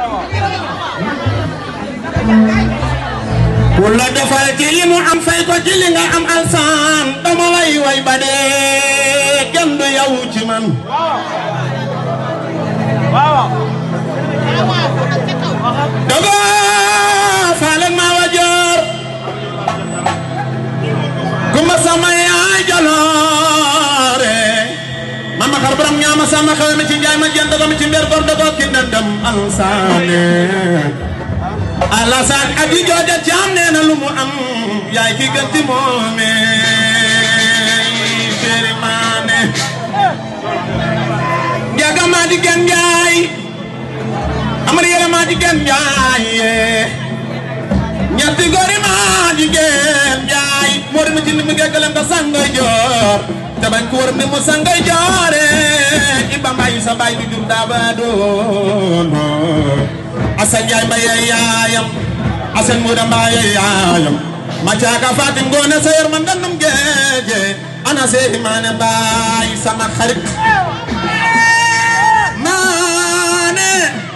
ku la defal ci li mu am fay ko ci li nga am alsaan dama lay way ba dee kenn du yow ci man dogo faale ma wajoor kuma sama yaay jaloore mama xar borom ñaama sama xew mi ci njaay ma jënd ko mi ci mbir gor dogo ki ndandam alsaane alasaan aji jooja caam nee na lu mu am yaay ki gën ci moome féeri maane njaga maa di gën njaay amari yere maa di gën njaay ñetti gori maa di gën njaay moori mi ci ni mu geggalem da sangay joor te bañ ko war ni mu sangay joore iba mbay sa bay bi jur daaba doon asan njaay mbaye yaayam asan muuda mbaye yaayam ma caaka fatim ngoone sa yor ma ndandum geeje ana seehi maane mbaay sama xarit maane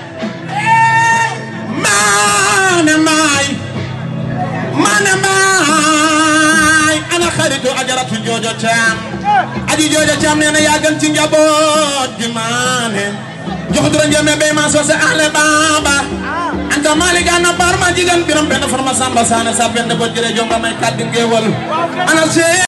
maane mbaay maane mbaay ana xaritu ajaratu joojo caam aji joojo caam nee na yaa gën ci njaboot gi maane jox dura njame be ma so se ahle baba anta mali gana bar ma jigan biram benn farma samba sana sa benn bo jire jonga may kaddi ngewal ana se